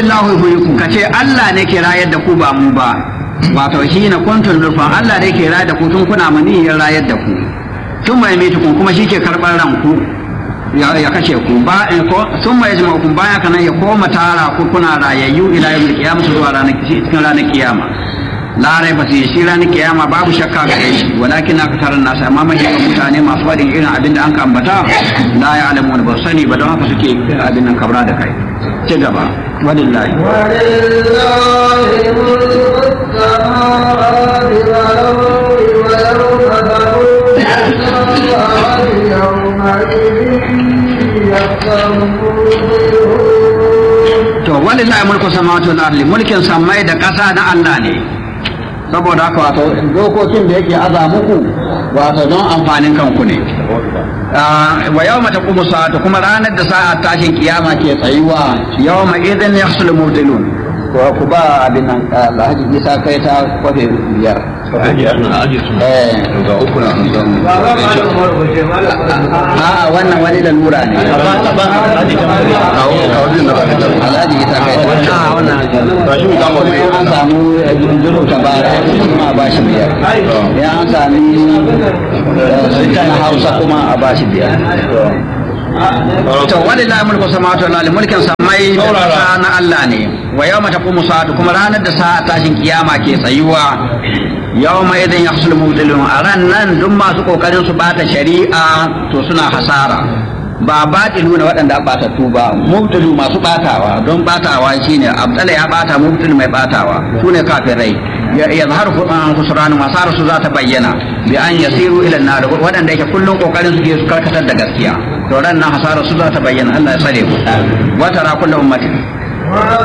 kulillahu yuhyikum kace Allah ne ke rayar da ku ba mu ba wato shi na kuntun nufan Allah ne ke rayar da ku tun kuna mani ya rayar da ku tun mai mitukun kuma shi ke karɓar ranku ya kashe ku ba ko sun mai jima ku baya kana ya koma tara ku kuna rayayyu ila yawmil qiyamah zuwa ranar cikin ranar kiyama la rai ba shi ranar kiyama babu shakka gare shi walakin aktaran nas amma mai mutane masu wadin irin abin da an ka ambata la ya alamu ba sani ba don haka suke abin nan kabra da kai ci gaba walillahi to walillahi mulku samawati wal ardi mulkin samai da ƙasa na Allah ne saboda haka wato dokokin da yake aza muku wato don amfanin kanku ne wa yau mata kuma sa'atu kuma ranar da sa'a tashin kiyama ke tsayuwa yau ma idan ya sul mubtilun ko ku ba abin nan alhaji isa kai ta kwafe biyar a wannan wani lalura ne alhaji isa kai ta wannan an samu jiro ta ba kuma a bashi biyar ya an sami sultan hausa kuma a bashi biyar to walillahi mulku samawati wal ardi mulkin samai da na Allah ne wa yawma taqumu sa'atu kuma ranar da sa'a tashin kiyama ke tsayuwa yawma idan yahsul mubtilun a ran nan duk masu kokarin su bata shari'a to suna hasara ba batilu na waɗanda batattu ba mubtilu masu batawa don batawa shine abdala ya bata mubtil mai batawa sune kafirai ya zahar khusran masara su za ta bayyana bi an yasiru ila nar waɗanda yake kullun kokarin su ke su karkatar da gaskiya to ran nan hasara su za ta bayyana Allah ya tsare ku wa tara kullu ummatin